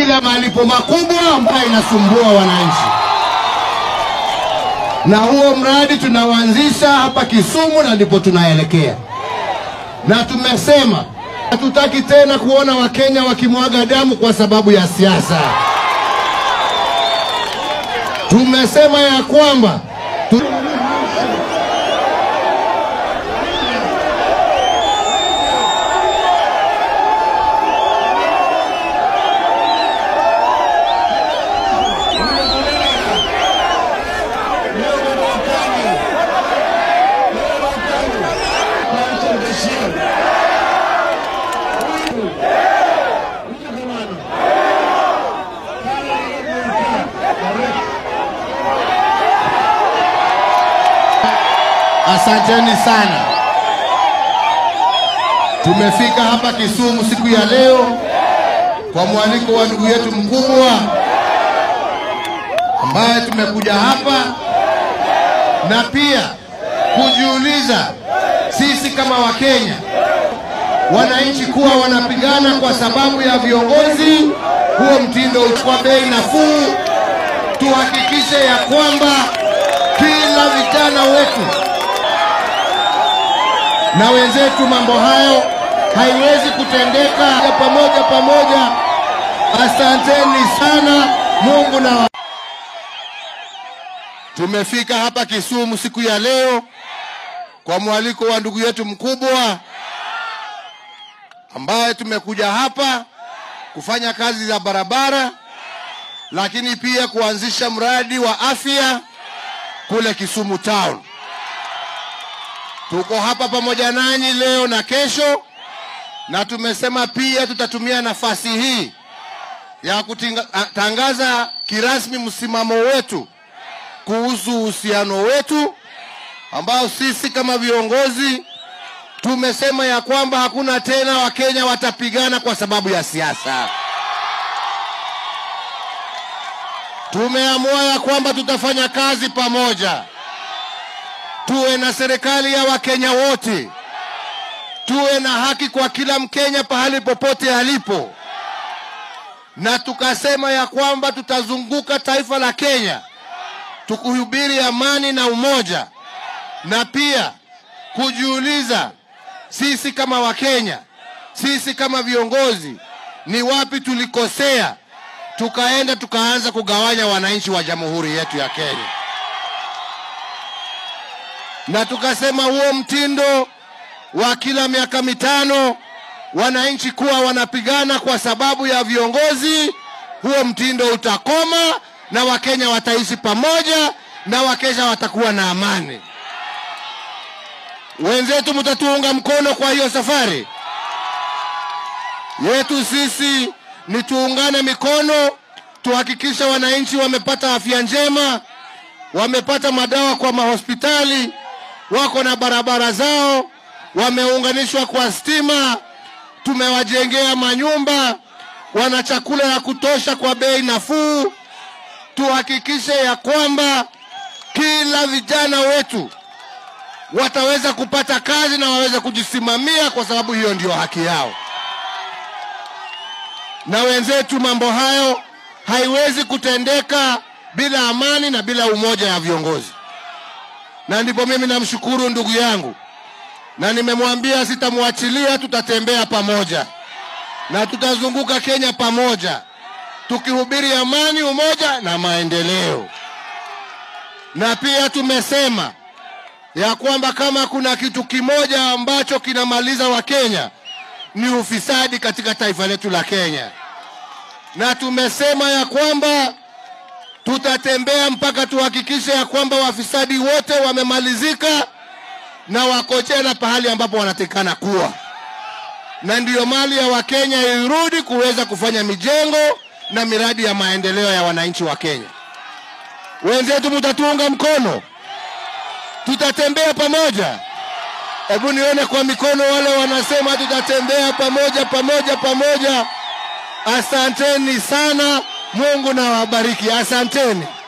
ya malipo makubwa ambayo inasumbua wananchi, na huo mradi tunauanzisha hapa Kisumu na ndipo tunaelekea, na tumesema hatutaki tena kuona Wakenya wakimwaga damu kwa sababu ya siasa. Tumesema ya kwamba tu... Asanteni sana. Tumefika hapa Kisumu siku ya leo kwa mwaliko wa ndugu yetu mkubwa ambaye tumekuja hapa na pia kujiuliza sisi kama Wakenya, wananchi kuwa wanapigana kwa sababu ya viongozi, huo mtindo uchukua bei nafuu, tuhakikishe ya kwamba kila vijana wetu na wenzetu, mambo hayo haiwezi kutendeka ya pamoja pamoja. Asanteni sana, Mungu na tumefika hapa Kisumu siku ya leo kwa mwaliko wa ndugu yetu mkubwa ambaye tumekuja hapa kufanya kazi za barabara, lakini pia kuanzisha mradi wa afya kule Kisumu town. Tuko hapa pamoja nanyi leo na kesho, na tumesema pia tutatumia nafasi hii ya kutangaza kirasmi msimamo wetu kuhusu uhusiano wetu ambao sisi kama viongozi tumesema ya kwamba hakuna tena Wakenya watapigana kwa sababu ya siasa. Tumeamua ya kwamba tutafanya kazi pamoja tuwe na serikali ya Wakenya wote, tuwe na haki kwa kila Mkenya pahali popote alipo, na tukasema ya kwamba tutazunguka taifa la Kenya tukuhubiri amani na umoja, na pia kujiuliza sisi kama Wakenya, sisi kama viongozi, ni wapi tulikosea, tukaenda tukaanza kugawanya wananchi wa jamhuri yetu ya Kenya na tukasema huo mtindo wa kila miaka mitano wananchi kuwa wanapigana kwa sababu ya viongozi, huo mtindo utakoma na Wakenya wataishi pamoja na Wakenya watakuwa na amani. Wenzetu, mtatuunga mkono kwa hiyo safari yetu. Sisi ni tuungane mikono, tuhakikisha wananchi wamepata afya njema, wamepata madawa kwa mahospitali wako na barabara zao, wameunganishwa kwa stima, tumewajengea manyumba, wana chakula ya kutosha kwa bei nafuu. Tuhakikishe ya kwamba kila vijana wetu wataweza kupata kazi na waweze kujisimamia, kwa sababu hiyo ndio haki yao. Na wenzetu, mambo hayo haiwezi kutendeka bila amani na bila umoja ya viongozi na ndipo mimi namshukuru ndugu yangu, na nimemwambia sitamwachilia, tutatembea pamoja na tutazunguka Kenya pamoja, tukihubiri amani, umoja na maendeleo. Na pia tumesema ya kwamba kama kuna kitu kimoja ambacho kinamaliza Wakenya ni ufisadi katika taifa letu la Kenya, na tumesema ya kwamba tutatembea mpaka tuhakikishe ya kwamba wafisadi wote wamemalizika na wako tena pahali ambapo wanatekana kuwa, na ndiyo mali ya Wakenya irudi kuweza kufanya mijengo na miradi ya maendeleo ya wananchi wa Kenya. Wenzetu, mtatuunga mkono, tutatembea pamoja. Hebu nione kwa mikono wale wanasema tutatembea pamoja pamoja pamoja. Asanteni sana. Mungu na wabariki. Asanteni.